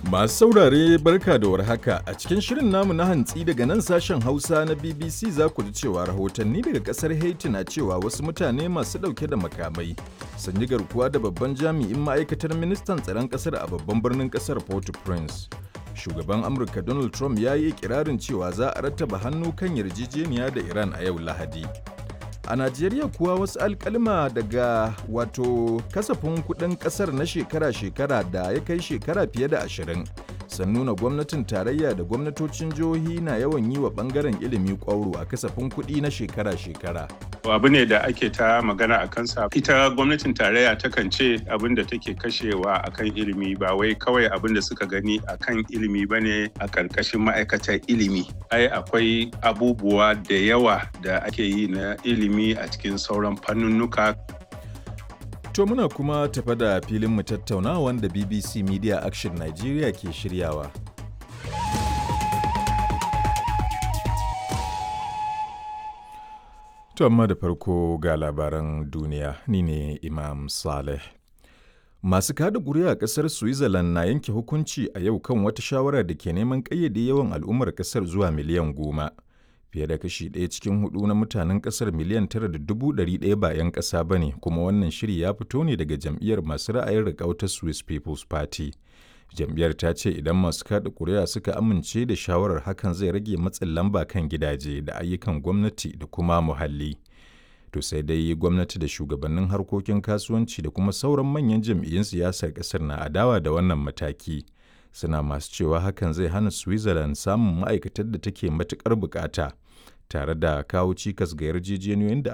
Masu saurare barka da warhaka a cikin shirin namu na hantsi daga nan sashen Hausa na BBC za ku ji cewa rahotanni daga kasar Haiti na cewa wasu mutane masu ɗauke da makamai sun yi garkuwa da babban jami'in ma'aikatar ministan tsaron kasar a babban birnin kasar Port-au-Prince. Shugaban Amurka Donald Trump ya yi kirarin cewa za a rattaba hannu kan yarjejeniya da Iran a yau Lahadi. A Najeriya kuwa wasu alkalma daga wato kasafin kuɗin ƙasar na shekara-shekara da ya kai shekara fiye da ashirin sun nuna gwamnatin tarayya da gwamnatocin jihohi na yawan yi wa ɓangaren ilimi ƙwauro a kasafin kuɗi na shekara-shekara. abu ne da ake ta magana a kansa ita gwamnatin tarayya takan ce abin da take kashewa akan ilimi ba wai kawai abin da suka gani akan ilimi ba ne a ƙarƙashin ma'aikatar ilimi ai akwai abubuwa da yawa da ake yi na ilimi a cikin sauran fannunnuka To muna kuma tafa da filin mu tattauna wanda BBC Media Action Nigeria ke shiryawa. To amma da farko ga labaran duniya ni ne Imam Saleh. Masu kada ƙuri'a a ƙasar Switzerland na yanke hukunci a yau kan wata shawara da ke neman ƙayyade yawan al'ummar ƙasar zuwa miliyan goma. Fiye da kashi ɗaya cikin hudu na mutanen ƙasar miliyan tara da dubu ɗari ɗaya ba 'yan ƙasa ba ne, kuma wannan shiri ya fito ne daga jam'iyyar masu ra'ayin riƙau ta Swiss People's Party. Jam'iyyar ta ce idan masu kada ƙuri'a suka amince da shawarar hakan zai rage matsin lamba kan gidaje da ayyukan gwamnati da kuma muhalli. To sai dai gwamnati da shugabannin harkokin kasuwanci da kuma sauran manyan jam'iyyun siyasar ƙasar na adawa da wannan mataki. Suna masu cewa hakan zai hana Switzerland samun ma'aikatar da take matuƙar bukata, tare da kawo cikas ga yarjejeniyoyin da